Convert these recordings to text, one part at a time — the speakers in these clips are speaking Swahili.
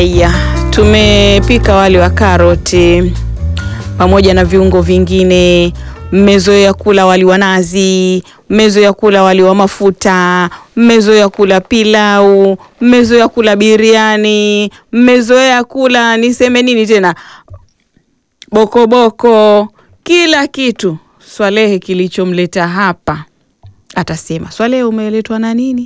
Haya, tumepika wali wa karoti pamoja na viungo vingine. Mmezoea kula wali wa nazi, mmezoea kula wali wa mafuta, mmezoea kula pilau, mmezoea kula biriani, mmezoea kula niseme nini tena, bokoboko, kila kitu. Swalehe kilichomleta hapa atasema, Swalehe umeletwa na nini?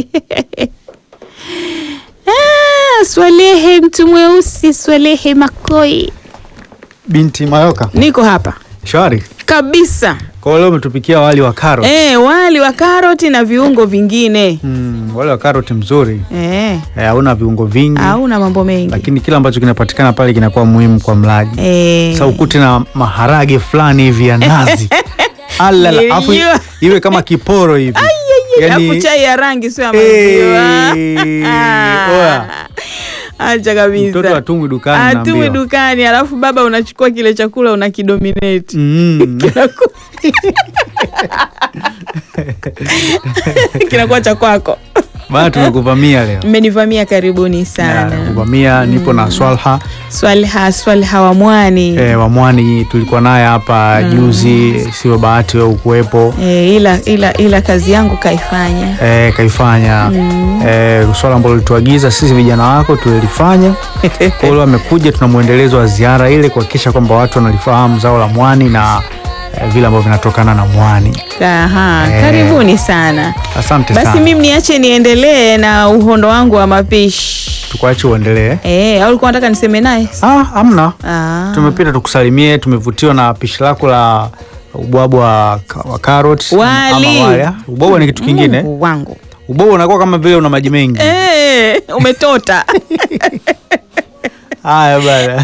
Ah, Swalehe mtu mweusi, Swalehe Makoi, Binti Mayoka, niko hapa shwari. kabisa. Kwa leo umetupikia wali wa karoti. Eh, wali wa karoti na viungo vingine Mm, wali wa karoti mzuri, eh, Eh, hauna viungo vingi, hauna mambo mengi lakini kila ambacho kinapatikana pale kinakuwa muhimu kwa mlaji. eh. Sasa ukute na maharage fulani hivi ya nazi Alala, afu Nilijua. iwe kama kiporo hivi Alafu chai ya rangi sio ya maziwa. Eh, oya. Acha kabisa. Mtoto atumwi dukani Atumwi naambiwa. dukani, alafu baba unachukua kile chakula unakidominate. Mm. Kinaku- kinakuwa cha kwako. Bana tumekuvamia leo. Mmenivamia, karibuni Ya, sana. Kuvamia nipo na Swalha Swalha Swalha wa Mwani eh, wa Mwani tulikuwa naye hapa juzi, sio bahati wewe ukuwepo. eh, ila, ila, ila kazi yangu kaifanya eh, kaifanya eh, swala ambalo lituagiza sisi vijana wako tulilifanya. Kwa hiyo amekuja, tuna mwendelezo wa ziara ile kuhakikisha kwamba watu wanalifahamu zao la mwani na eh, vile ambavyo vinatokana na mwani. Aha, Eh. karibuni sana. Asante Basi sana, mimi niache niendelee na uhondo wangu wa mapishi. tukuache uendelee. Eh, au ulikuwa unataka niseme naye? Ah, amna, Ah. tumepita tukusalimie, tumevutiwa na pishi lako la ubwabwa wa, wa carrot Wali. ama wali. ah. Ubwabwa ni kitu kingine. Mungu wangu. Ubwabwa unakuwa kama vile una maji mengi. Eh, umetota. Haya bana.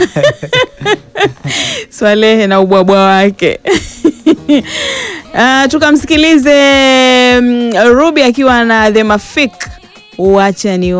Swalehe na ubwabwa wake. Ah, tukamsikilize mm, Ruby akiwa na The Mafik. Wacha ni